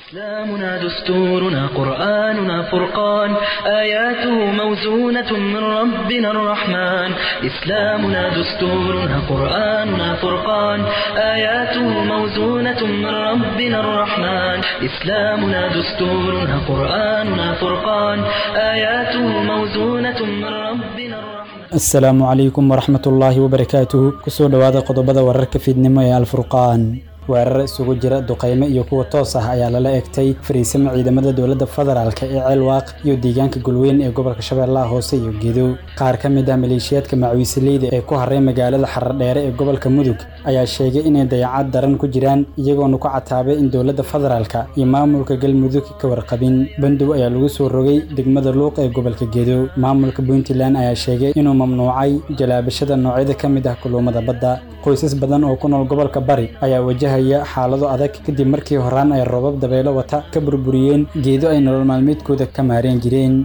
إسلامنا دستورنا قرآننا فرقان آياته موزونة من ربنا الرحمن إسلامنا دستورنا قرآننا فرقان آياته موزونة من ربنا الرحمن إسلامنا دستورنا قرآننا فرقان آياته موزونة من ربنا الرحمن asalaamu calaykum waraxmat ullaahi wabarakaatuhu kusoo dhowaada qodobada wararka fiidnimo ee alfurqaan weerar isugu jira duqaymo iyo kuwa toos ah ayaa lala egtay fariisimo ciidamada dowladda federaalk ee ceelwaaq iyo deegaanka golweyn ee gobolka shabeellaha hoose iyo gedo qaar ka mid ah maleeshiyaadka macawiisileyda ee ku haray magaalada xaradheere ee gobolka mudug ayaa sheegay inay dayacad daran ku jiraan iyagoona ku cataabay in dowladda federaalk iyo maamulka galmudug ka warqabin bandow ayaa lagu soo rogay degmada luuq ee gobolka gedo maamulka puntland ayaa sheegay inuu mamnuucay jalaabashada noocyada ka mid ah kuluumada badda qoysas badan oo ku nool gobolka bari ayaa wajahaya xaalado adag kadib markii horaan ay roobab dabeelo wata ka burburiyeen geedo ay nolol maalmeedkooda ka maareen jireen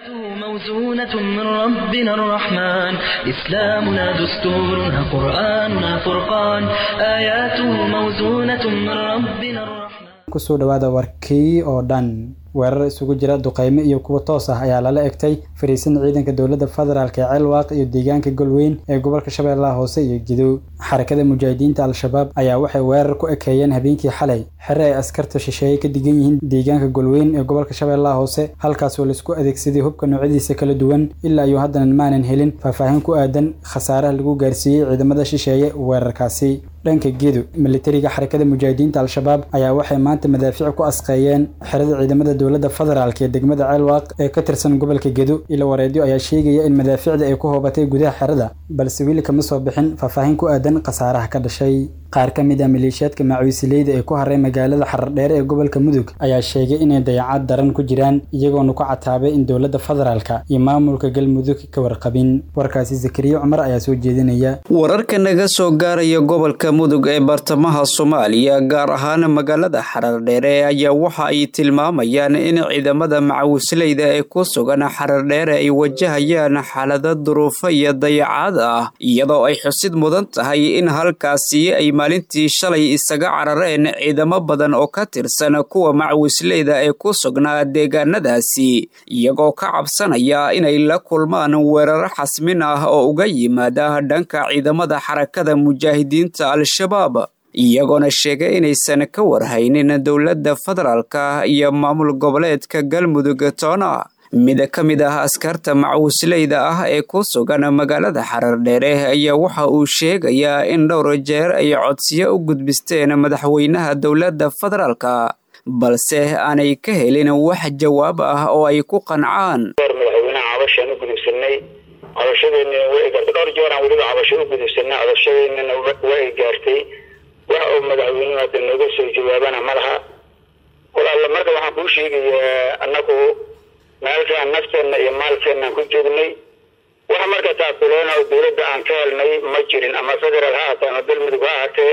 موزونة من ربنا الرحمن إسلامنا دستورنا قرآننا فرقان آياته موزونة من ربنا الرحمن kusoo dhowaada warkii oo dhan weerar isugu jira duqaymo iyo kuwa toos ah ayaa lala egtay fariisan ciidanka dowladda federaalk ee ceelwaaq iyo deegaanka golweyn ee gobolka shabeellaha hoose iyo gidow xarakada mujaahidiinta al-shabaab ayaa waxay weerar ku ekeeyeen habeenkii xalay xere ay askarta shisheeye ka digan yihiin deegaanka golweyn ee gobolka shabeellaha hoose halkaasoo laisku adeegsaday hubka noocyadiisa kala duwan ilaa iyo haddana maanan helin faahfaahin ku aadan khasaaraha lagu gaarsiiyey ciidamada shisheeye weerarkaasi dhanka gedo militariga xarakada mujaahidiinta al-shabaab ayaa waxay maanta madaafiic ku asqeeyeen xerada ciidamada dowladda federaalk ee degmada ceelwaaq ee ka tirsan gobolka gedo ilo wareedyo ayaa sheegaya in madaafiicda ay ku hoobatay gudaha xerada balse weli kama soo bixin faahfaahin ku aadan khasaaraha ka dhashay qaar ka mid ah maleeshiyaadka macawiisileyda ee ku haray magaalada xaradheere ee gobolka mudug ayaa sheegay inay dayacad daran ku jiraan iyagoona ku cataabay in dowladda federaalk iyo maamulka galmudug ka warqabin warkaasi zakariya cumar ayaa soo jeedinaya wararka naga soo gaaraya gobolka mudug ee bartamaha soomaaliya gaar ahaan magaalada xarardheere ayaa waxa ay tilmaamayaan in ciidamada macawisleyda ee ku sugan xarardheere ay wajahayaan xaalado duruufo iyo dayacaad ah iyadoo ay xusid mudan tahay in halkaasi ay maalintii shalay isaga carareen ciidamo badan oo ka tirsan kuwa macawisleyda ee ku sugnaa deegaanadaasi iyagoo ka cabsanaya inay la kulmaan weeraro xasmin ah oo uga yimaada dhanka ciidamada xarakada mujaahidiinta al-shabaab iyagoona sheegay inaysan ka warhaynin dowladda federaalka iyo maamul goboleedka galmudug toona mid ka mid ah askarta macawisleyda ah ee ku sugan magaalada xarardheere ayaa waxa uu sheegayaa in dhowr jeer ay codsiyo u gudbisteen madaxweynaha dowladda federaalka balse aanay ka helin wax jawaab ah oo ay ku qancaan madaxweynaha cabashaan u gudubsanay cabashadeennina way gaartay dhowr jeeraan weliba cabasho u gudubsanay cabashadeennina way gaartay wax uu madaxweynuhu hadda nooga soo jawaabana ma laha walaalla marka waxaan kuu sheegayaa annagu meelkaan nafteenna iyo maalkeennan ku joognay wax marka taakuleena oo dowladda aan ka helnay ma jirin ama federaal ha ahaatee ama galmudug ha ahaatee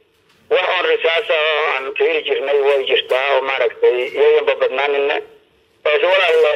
wax oon risaasa oo aan ka heli jirnay way jirtaa oo maaragtay iyayanba badnaanina balse walaalle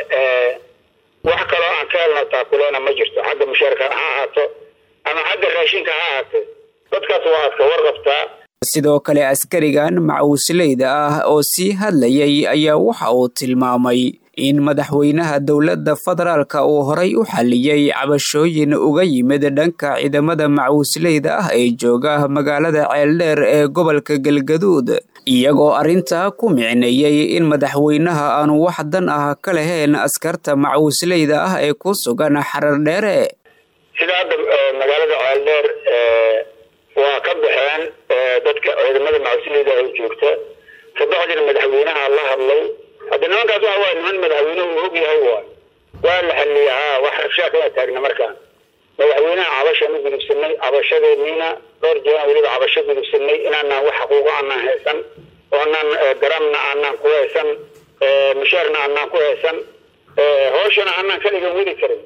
wax kaloo aan ka helno taakuleena ma jirto xagga mushaarka ha ahaato ama xagga raashinka ha ahaatee dadkaas waa adka warqabtaa sidoo kale askarigan macawisleyda ah oo sii hadlayay ayaa waxa uu tilmaamay in madaxweynaha dowladda federaalka uu horay u xalliyey cabashooyin uga yimid dhanka ciidamada macawisleyda ah ee jooga magaalada ceeldheer ee gobolka galgaduud iyagoo arrintaa ku micneeyey in madaxweynaha aanu wax dan ah ka lahayn askarta macawisleyda ah ee ku sugan xarardheere sida hadda magaalada ceeldheer waa ka baxeen dadka ciidamada macawisleyda ay joogta kabacdina madaxweynaha la hadlay hadda nimankaas waxa waay niman madaxweynuhu uu og yahay waay waa la xaliyay haa wax rabshaa kama taagna markaan madaxweynaha cabashaan u gudubsanay cabashadeeniina dhowr jeeraan weliba cabasho gudubsanay inaanaan wax xaquuqo aanaan haysan oonaan garamna aanaan ku haysan mushaarna aanaan ku haysan hooshana aanaan kaligan weli karin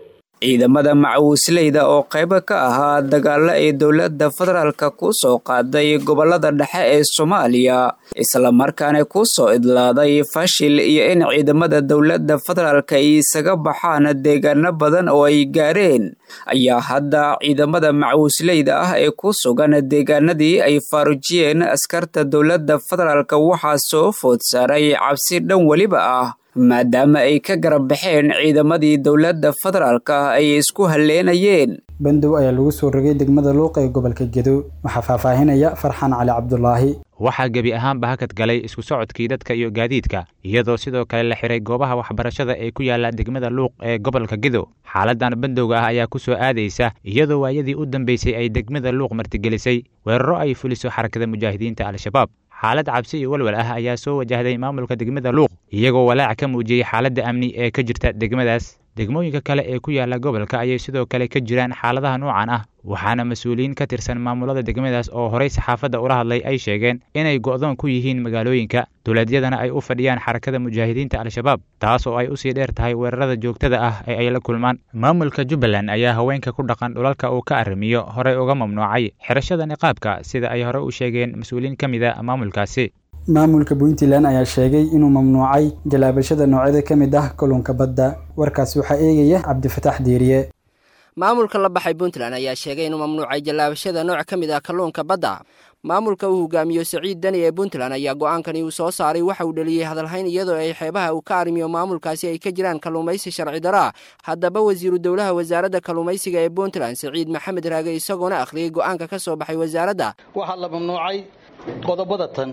ciidamada macawisleyda oo qaybo ka ahaa dagaalo ay dowladda federaalka ku soo qaaday gobolada dhexe ee soomaaliya islamarkaana ku soo idlaaday fashil iyo in ciidamada dowladda federaalka ay isaga baxaan deegaano badan oo ay gaareen ayaa hadda ciidamada macawisleyda ah ee ku sugan deegaanadii ay faarujiyeen askarta dowladda federaalka waxaa soo food saaray cabsi dhan weliba ah maadaama ay ka garab baxeen ciidamadii dowladda federaalka ay isku halleenayeen bandow ayaa lagu soo rogay degmada luuq ee gobolka gedo waxaa faahfaahinaya farxan cali cabdulaahi waxaa gebi ahaanba hakad galay isku socodkii dadka iyo gaadiidka iyadoo sidoo kale la xiray goobaha waxbarashada ee ku yaala degmada luuq ee gobolka gedo xaaladan bandowga ah ayaa ku soo aadaysa iyadoo waayadii u dambeysay ay degmada luuq martigelisay weeraro ay fuliso xarakada mujaahidiinta al-shabaab xaalad cabsi iyo walwal ah ayaa soo wajahday maamulka degmada luuq iyagoo walaac ka muujiyey xaaladda amni ee ka jirta degmadaas degmooyinka kale ee ku yaala gobolka ayay sidoo kale ka jiraan xaaladaha noocan ah waxaana mas-uuliyiin ka tirsan maamulada degmadaas oo horey saxaafadda ula hadlay ay sheegeen inay go'doon ku yihiin magaalooyinka dowladyadana ay u fadhiyaan xarakada mujaahidiinta al-shabaab taas oo ay usii dheer tahay weerarada joogtada ah ee ay la kulmaan maamulka jubbaland ayaa haweenka ku dhaqan dhulalka uu ka arrimiyo horey uga mamnuucay xirashada niqaabka sida ay hore u sheegeen mas-uuliyiin ka mid a maamulkaasi maamulka puntland ayaa sheegay inuu mamnuucay jalaabashada noocyada ka mid ah kalluunka badda warkaas waxaa eegaya cabdifataax diiriye maamulka la baxay puntland ayaa sheegay inuu mamnuucay jallaabashada nooc ka mid ah kalluunka badda maamulka uu hogaamiyo siciid deni ee puntland ayaa go-aankani uu soo saaray waxa uu dheliyey hadalhayn iyadoo ay xeebaha uu ka arrimiyo maamulkaasi ay ka jiraan kalluumaysi sharci daraa haddaba wasiiru dowlaha wasaaradda kalluumaysiga ee puntland siciid maxamed raage isagoona akhriyey go-aanka ka soo baxay wasaaradda waxaa la mamnuucay qodobada tan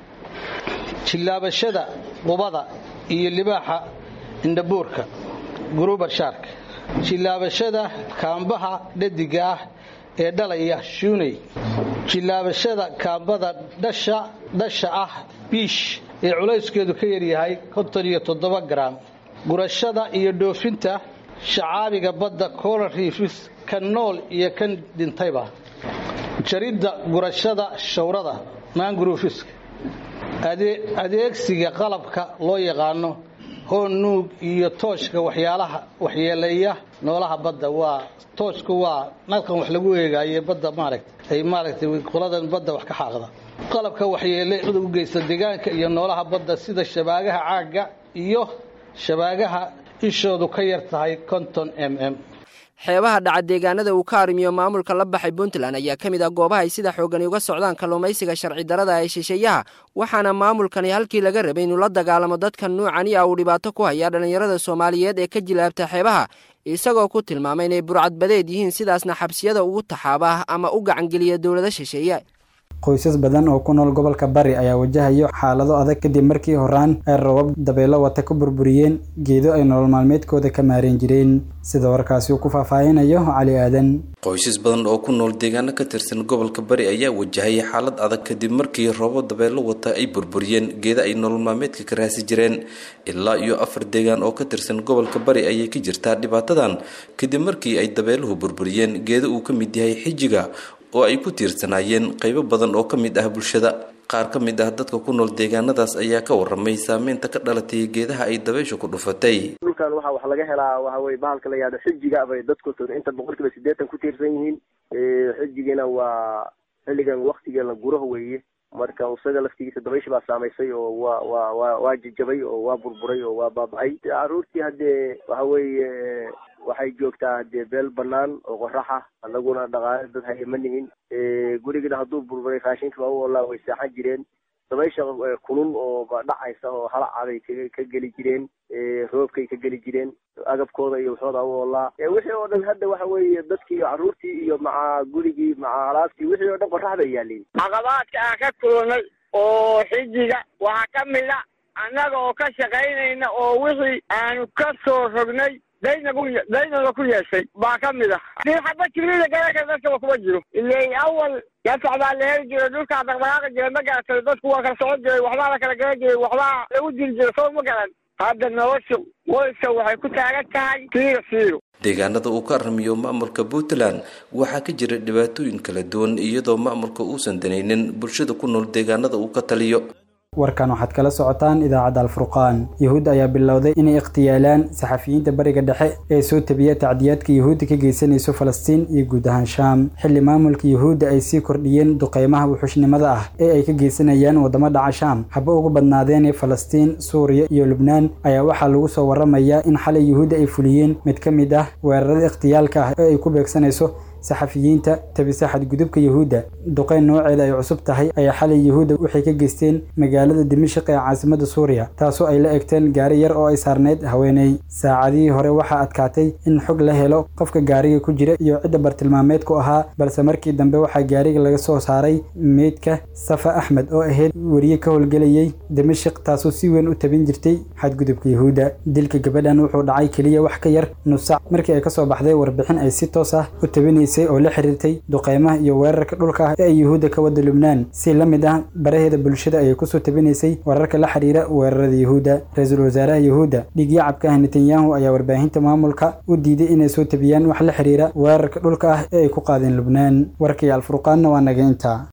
jillaabashada qubada iyo libaaxa indhabuurka gurubar shaarka jillaabashada kaambaha dhadiga ah ee dhalaya shuuney jillaabashada kaambada dhasha dhasha ah biish ee culayskeedu ka yaryahay konton iyo toddoba garaam gurashada iyo dhoofinta shacaabiga badda coral riifis kan nool iyo kan dhintayba jaridda gurashada shawrada maanguruufiska adeegsiga qalabka loo yaqaano hoon nuug iyo tooshka waxyaalaha waxyeeleeya noolaha badda waa tooshku waa nalkan wax lagu eegaaye badda maaragta ay maaragtay qoladan badda wax ka xaaqda qalabka waxyeelada u geysta deegaanka iyo noolaha badda sida shabaagaha caagga iyo shabaagaha ishoodu ka yar tahay konton m m xeebaha dhaca deegaanada uu ka arrimiyo maamulka la baxay puntland ayaa ka mid ah goobaha ay sida xoogani uga socdaan kalluumaysiga sharci darada ee shisheeyaha waxaana maamulkani halkii laga rabay inuu la dagaalamo dadkan nuucani ah uu dhibaato ku hayaa dhallinyarada soomaaliyeed ee ka jilaabta xeebaha isagoo ku tilmaamay inay burcadbadeed yihiin sidaasna xabsiyada ugu taxaaba ama u gacangeliya dowlado shisheeye qoysas badan oo ku nool gobolka bari ayaa wajahayo xaalado adag kadib markii horaan ay rabab dabeelo wata ku burburiyeen geedo ay nolol maalmeedkooda ka maareen jireen sida warkaasi uu ku faahfaahinayo cali aadan qoysas badan oo ku nool deegaano ka tirsan gobolka bari ayaa wajahaya xaalad adag kadib markii robo dabeelo wata ay burburiyeen geeda ay nolol maalmeedka ka raasi jireen ilaa iyo afar deegaan oo ka tirsan gobolka bari ayay ka jirtaa dhibaatadan kadib markii ay dabeeluhu burburiyeen geeda uu ka mid yahay xijiga oo ay ku tiirsanaayeen qaybo badan oo ka mid ah bulshada qaar ka mid ah dadka ku nool deegaanadaas ayaa ka waramay saameynta ka dhalatay geedaha ay dabayshu ku dhufatay dhulkan waxaa wax laga helaa waxa weye bahalka la yihahdo xijiga bay dadku inta boqol kiiba siddeetan ku tiirsan yihiin xijigina waa xilligan waktiga la guraho weeye marka isaga laftigiisa dabayshi baa saamaysay oo waa waa waa waa jajabay oo waa burburay oo waa baaba-ay caruurtii haddee waxa weeye waxay joogtaa dee beel banaan oo qoraxa anaguna dhaqaale dad haya ma nihin gurigana hadduu burburay raashinka baa u olaa way saaxan jireen dabaysha kulul oo dhacaysa oo halacabay ka geli jireen roobkay ka geli jireen agabkooda iyo waxooda u olaa wixii oo dhan hadda waxa weeye dadkii iyo carruurtii iyo maca gurigii maca alaabtii wixii oo dhan qorax bay yaaliin caqabaadka aan ka kulunay oo xijiga waxaa ka mid a annaga oo ka shaqaynayna oo wixii aanu ka soo rognay daynagu daynada ku yeeshay baa ka mid ah dii xaba jibrida garaka dadkaba kuma jiro ilay awal gasac baa la heli jiray dhulkaa dhaqdhaqaaqi jiray ma garatay dadku waa kala socon jiray waxbaa la kala garan jiray waxbaa lagu diri jiray soo ma garan hadda nolosha qoyska waxay ku taagan tahay siiro siiro deegaanada uu ka aramiyo maamulka puntland waxaa ka jira dhibaatooyin kala duwan iyadoo maamulka uusan danaynin bulshada ku nool deegaanada uu ka taliyo warkan waxaad kala socotaan idaacadda alfurqaan yuhuud ayaa bilowday inay ikhtiyaalaan saxafiyiinta bariga dhexe ee soo tabiya tacdiyaadka yuhuudda ka geysanayso falastiin iyo guud ahaan shaam xilli maamulka yuhuudda ay sii kordhiyeen duqeymaha wuxuushnimada ah ee ay ka geysanayaan waddamo dhaca shaam haba ugu badnaadeen falastiin suuriya iyo lubnaan ayaa waxaa lagu soo waramayaa in xalay yuhuudda ay fuliyeen mid ka mid ah weerarada ikhtiyaalka ah ee ay ku beegsanayso saxafiyiinta tabisa xadgudubka yuhuudda duqeyn nooceeda ay cusub tahay ayaa xalay yuhuudda waxay ka geysteen magaalada dimashik ee caasimada suuriya taasoo ay la egteen gaari yar oo ay saarneyd haweeney saacadihii hore waxaa adkaatay in xog la helo qofka gaariga ku jira iyo cidda bartilmaameedku ahaa balse markii dambe waxaa gaariga laga soo saaray meydka safa axmed oo ahayd weriye ka howlgelayay dimashik taasoo si weyn u tabin jirtay xadgudubka yuhuudda dilka gabadhan wuxuu dhacay keliya wax ka yar nus sac markii ay kasoo baxday warbixin ay si toos ah u tabinaysay oo la xiriirtay duqeymaha iyo weerarka dhulka ah ee ay yuhuudda ka wada lubnaan si la mid ah baraheeda bulshada ayay kusoo tabinaysay wararka la xiriira weerarada yuhuudda ra-iisul wasaaraha yuhuudda dhigyacabka ah netanyahu ayaa warbaahinta maamulka u diiday inay soo tabiyaan wax la xiriira weerarka dhulka ah ee ay ku qaadeen lubnaan warkii alfurqaanna waa naga intaa